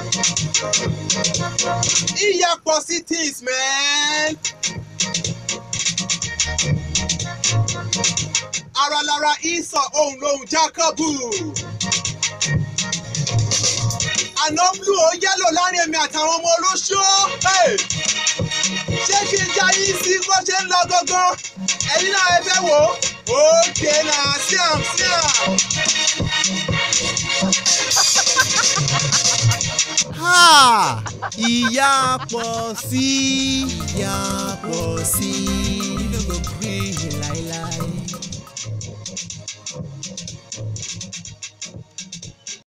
Ìyàpọ̀ sí things man. Ara lára ìsọ̀ ohun lòun Jákọ́bù. Àná blue ó yẹ́lò láàrin èmi àtàwọn ọmọ olóṣó. Hey! Ṣé kí n já yín sí bó ṣe ń lọ gangan? Ẹ̀yin náà ẹ fẹ́ wò ó. Òkè náà síàm síàm. Ha! Ìyá pọ̀ sí ìyá pọ̀ sí. You no go gree láíláí.